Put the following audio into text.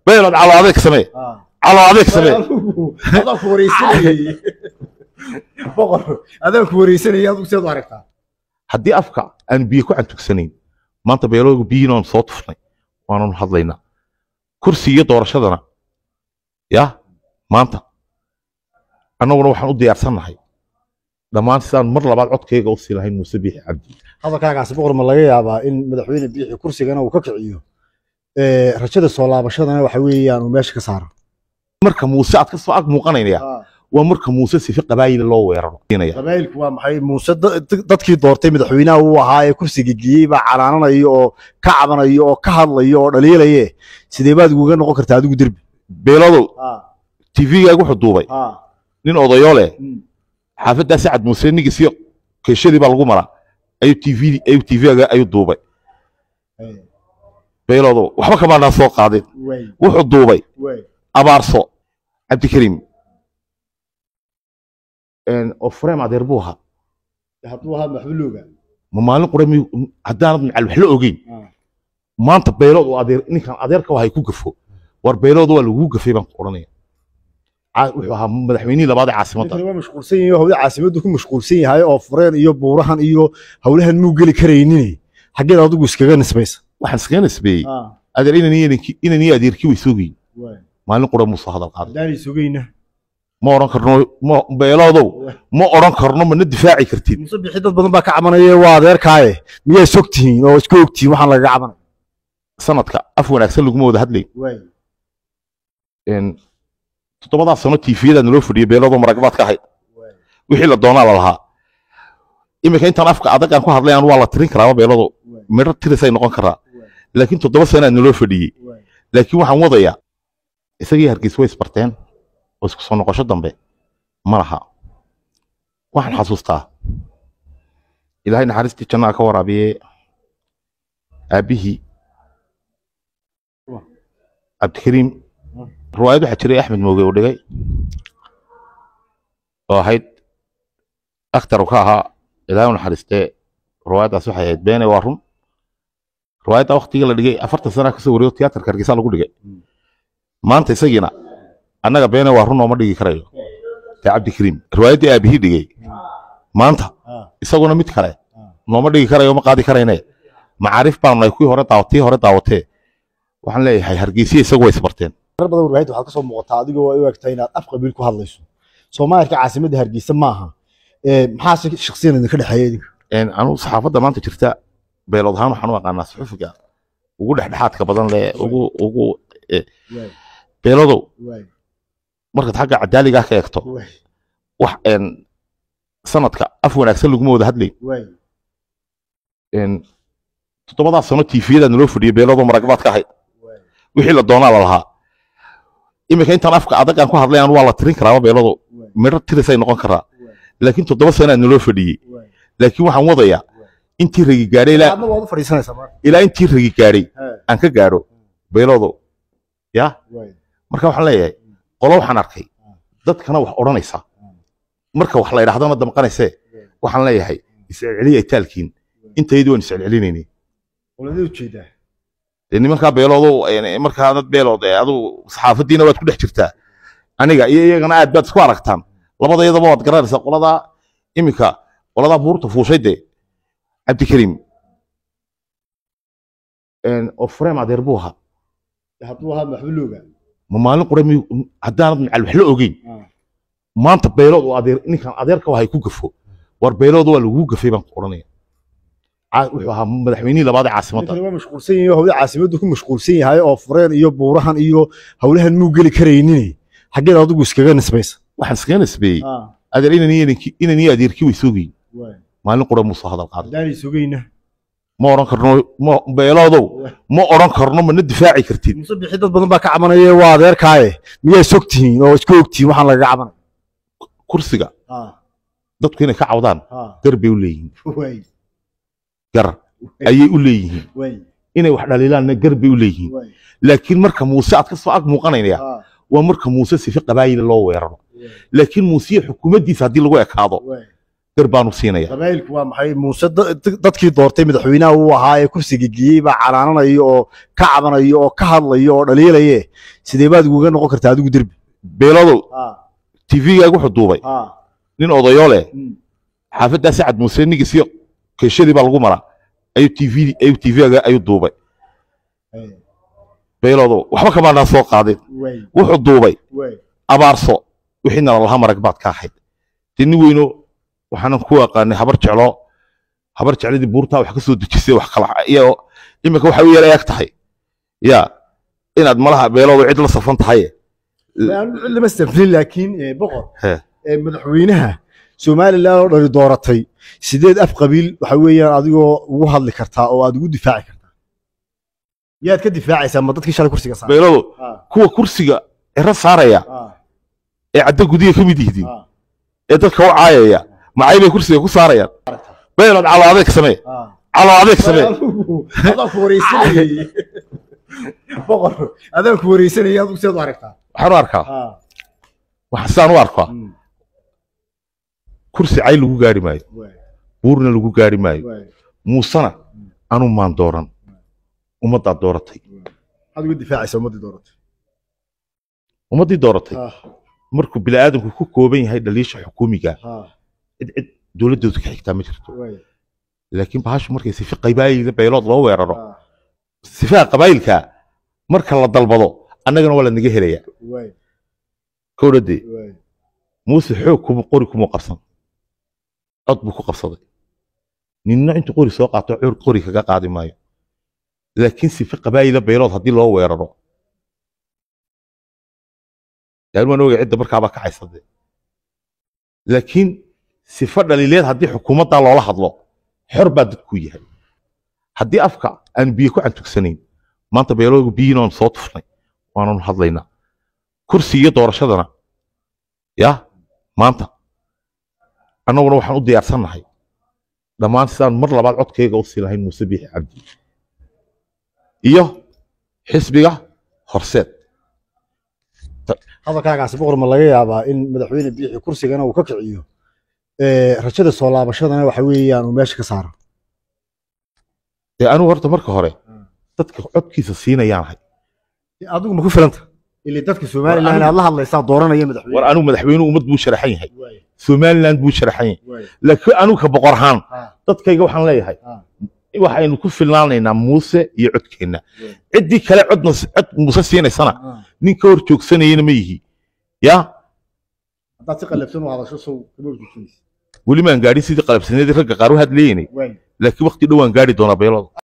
beelood calo adeeg samee calo adeeg samee adaan ku wareysanayay boqor adaan ku wareysanayay adigu seed u aragtaa haddii afka aan biyo ku cantugsanayn maanta beelooga biyiinoon soo tufnay waananu hadlaynaa kursi iyo doorashadana ya maanta annaguna waxaan u diyaarsannahay dhammaan sidaan mar labaad codkayga u sii lahayn muuse biixi cabdi hadalkaagaasi boqor ma laga yaabaa in madaxweyne biixi kursigana uu ka kiciyo ee, rajada soo laabashadana waxa weeyaan uu meesha ka saaro marka muuse aad ka soo ag muuqanaynaya waa marka muuse sifi qabaayila loo weeraro qabaayilku waa maxay muuse da- da- dadkii doortay madaxweynaha uu ahaa ee kursiga geeyey baa canaananayo oo ka cabanayo oo ka hadlayo oo dhaliilaye sidee baad uga noqon kartaa adigu derbi beelodow tvgaaga wuxuu duubay nin odayoo leh xaafaddaa sacad muuse nigiisiyo keeshadii baa lagu maraa ayuu tv ayuu tvgaaga ayuu duubay beelodow waxba kamaanaa soo qaadin wuxuu duubay abaarso cabdikariim oo fureem adeer buu ahaa hadduu ahaa maxbuluuga ma maalin qura mi haddaanad macal wax la ogeyn maanta beelood uu adeer ninkan adeerka wahay ku gafo war beelood waa lagu gafay baan ku odhanaya Caa- wuxuu ahaa madaxweynihii labaad ee caasimadda ninkani waa mashquulsan yahay oo hawada caasimaddu ku mashquulsan yahay oo fureen iyo buurahan iyo hawlahan muu geli karaynin xaggeed adigu iskaga nisbaysa waxaan iskaga nisbeeyey adeer inan iyo ninkii- inan iyo adeerkii way soogeyn maalin qura muusoo hadal qaaday haddaanay sugayna ma odhan karno ma beeloodow ma odhan karno mana difaaci kartid muuse bixi dad badan baa ka cabanaya waa adeerkaaye miyaa sog tihiin oo isku og tihiin waxaan lagaga cabanaya sanadka af wanaagsan laguma wada hadlayn Een, toddobadaa sano tiifiyadaad naloo fadhiyay beeloodoo maragbaad ka ahayd wixii la doonaa la lahaa iminka intaan afka adag aan ku hadlayaan waa la tirin karaaba beelado midho tirisay noqon karaa laakiin toddoba sano aad naloo fadhiyey laakiin waxaan wadayaa isagii hargeysa way isbarteen oo isku soo noqosho dambe ma laha waxaan xasuustaa ilaahay naxariistii jannaha ka waraabiye aabbihii cabdikariim riwaayad waxaa jiray axmed mooge uu dhigay oo ahayd akhtar uu ka ahaa ilaahay u naxariistee riwaayaddaas waxay ahayd beene waa run riwaayadda waktigii la dhigay afartan sana kasoo wareego tiyaatarka hargeysa lagu dhigay maanta isagiina annaga beene waa run ooma dhigi karayo ee cabdikariim riwaayaddii aabihii dhigay maanta isaguna mid kale nooma dhigi karayo ma qaadi karayne macaarif baanu nahay kuwii hore daawatii hore daawatee waxaan leeyahay hargeysiya isagu way isbarteen marar badan warwaahid waxaad ka soo muuqataa adigoo ay u egtaa inaad af qabiil ku hadlayso soomaalika caasimadda hargeysa maaha Ee, maxaa si shakhsiyan idinka dhexeeya idinka Een, anigu saxaafadda maanta jirta beelood ahaan waxaan u aqaanaa suxufiga ugu dhexdhexaadka badan leh ugu ugu eh, beelodow markaad xagga cadaaligaa ka eegto wax een, sanadka af wanaagsan laguma wada hadlayn Een, toddobadaa sano tiifiyadaad naloo fadhiyay beeloodoo maragbaad ka ahayd wixii la doonaa la lahaa iminka intaan afka adag aan ku hadlayaan waa la tirin karaaba beelado midho tirisay noqon karaa laakiin toddoba sano aad naloo fadhiyey laakiin waxaan wadayaa intii ragi gaadhay ilaa adna waad u fadhiisanaysaa marka ilaa intii ragi gaadhay He. aan ka gaadho beeloodo ya marka waxaan leeyahay qolo waxaan arkay dadkana wax odhanaysa marka wax la idhaahdana damqanaysee waxaan leeyahay iscelceliya itaalkiin intaydu waan iscelcelinaynay qoladee ujeedaa dee nimankaa beeloodo een, markaa dad beelood ee adu saxaafadiina waad ku dhex jirtaa aniga iyo iyagana aad baad isku aragtaan labadayadaba waad garanaysaa qoladaa iminka qoladaa buurta fuushay dee cabdikariim Een, oo fureem adeer buu ahaa hadduu ahaa maxbuluuga ma maalin qura mi haddaanad macal wax la ogeyn maanta beelood uu adeer ninkan adeerka wahay ku gafo war beelood waa lagu gafay baan ku odhanaya Caa- wuxuu ahaa madaxweynihii labaad ee caasimadda ninkani waa mashquulsan yahay oo hawada caasimaddu ku mashquulsan yahay oo fureen iyo buurahan iyo hawlahan muu geli karaynin xaggeed adigu iskaga nisbaysa waxaan iskaga nisbeeyey adeer inan iyo ninkii- inan iyo adeerkii way soogeyn maalin qura muusoo hadal qaaday haddaanay sugayna ma odhan karno ma beeloodow ma odhan karno mana difaaci kartid muuse bixi dad badan baa ka cabanaya waa adeerkaaye miyaa sog tihiin oo isku og tihiin waxaan lagaga cabanaya kursiga dadku inay ka cawdaan gar bay u leeyihiin gar ayay u leeyihiin inay wax dhaliilaanna gar bay u leeyihiin laakiin marka muuse aad ka soo ag muuqanaynaya waa marka muuse sifi qabaayila loo weeraro laakiin muuse iyo xukuumaddiisa haddii lagu ekaado gar baanu siinaya qabaayilku waa maxay muuse da- dadkii doortay madaxweynaha uu ahaa ee kursiga geeyey baa calaananayo oo ka cabanayo oo ka hadlayo oo dhaliilaye sidee baad uga noqon kartaa adigu derbi beelodow tv-gaaga wuxuu duubay nin odayo leh xaafaddaa sacad muuse nigiisiyo keeshadii baa lagu maraa ayuu tv ayuu tv-gaaga ayuu duubay beelodow waxba kamaanaan soo qaadin wuxuu duubay abaarso wixii nalalaha marag baad ka ahayd dee nin weyno waxaanan ku aqaanay habar jeclo habar jecladii buurtaa wax ka soo dejisay wax kala iyo iminka waxay u yar eeg tahay ya inaad malaha beeloodu cid la safan tahay cid lama safrin laakiin eh, boqor He. eh, madaxweynaha somalilan oo dhali dooratay sideed af qabiil waxa weeyaan adigoo ugu hadli kartaa oo aad ugu difaaci kartaa yaad ka difaacaysaa ma dadkii shalay kursiga saaray beeloodu kuwa kursiga ciro saaraya ee caddo gudiga ka mid yihiin ee dadka u caayaya macay bay kursiga ku saarayaan beelood calo adeeg samee calo adeeg samee adaan ku wareysanayay boqor adaan ku wareysanayay adigu seed u aragtaa waxaan u arkaa waxa sidaan u arkaa kursi cay lagu gaari maayo buurna lagu gaari maayo muusena anu maan dooran ummaddaa dooratay maxaad uga difaacaysaa ummaddii dooratay ummaddii dooratay markuu bini'aadamku ku kooban yahay dhaliisha xukuumiga cid cid dowladdoodu ka xigtaa ma jirto laakiin bahashu markay sifi qabaayilda beelood loo weeraro sifaha qabaayilka marka la dalbado annagana waa la naga helaya kowdhadee muuse xoog kuma qori kuma qabsan cod buu ku qabsaday ninna intuu qori soo qaato cur qori kaga qaadi maayo laakiin sife qabaayila beelood haddii loo weeraro yaan waan ogay cidda markaabaa kacaysade laakiin sife dhaliileed haddii xukuumaddaa loola hadlo xor baa dadku yahay haddii afka aan biyo ku cantugsanayn maanta beeloodu biyiin oon soo tufnay waananu hadlaynaa kursi iyo doorashadana ya maanta annaguna waxaan u diyaarsannahay dhammaan sidaan mar labaad codkayga u sii lahayn muuse biixi cabdi iyo xisbiga horseed hadalkaagaasi boqor ma laga yaabaa in madaxweyne biixi kursigana uu ka kiciyo ee, rajada soo laabashadana waxa weeyaan uu meesha ka saaro dee anigu horta marka hore dadka codkiisa siinayaan ahay adigu ma ku filanta ili dadka somalilan aad la hadlaysaa dooranaya madaxweyne war anigu madaxweynuhu ummad buu sharaxan yahay somaliland buu sharaxan yahay laakiin anigu ka boqor ahaan dadkayga waxaan leeyahay waxaynu ku filnaanaynaa muuse iyo codkeenna ciddii kale codna cod muuse siinaysana nin ka hor joogsanayana ma yihi ya haddaad si qalabsan u hadasho sow kama horjoogsanaysa weli maan gaadhin sidii qalabsaneedii ragga qaar u hadlayeynay laakiin waqti dhow waan gaari doonaa beelooda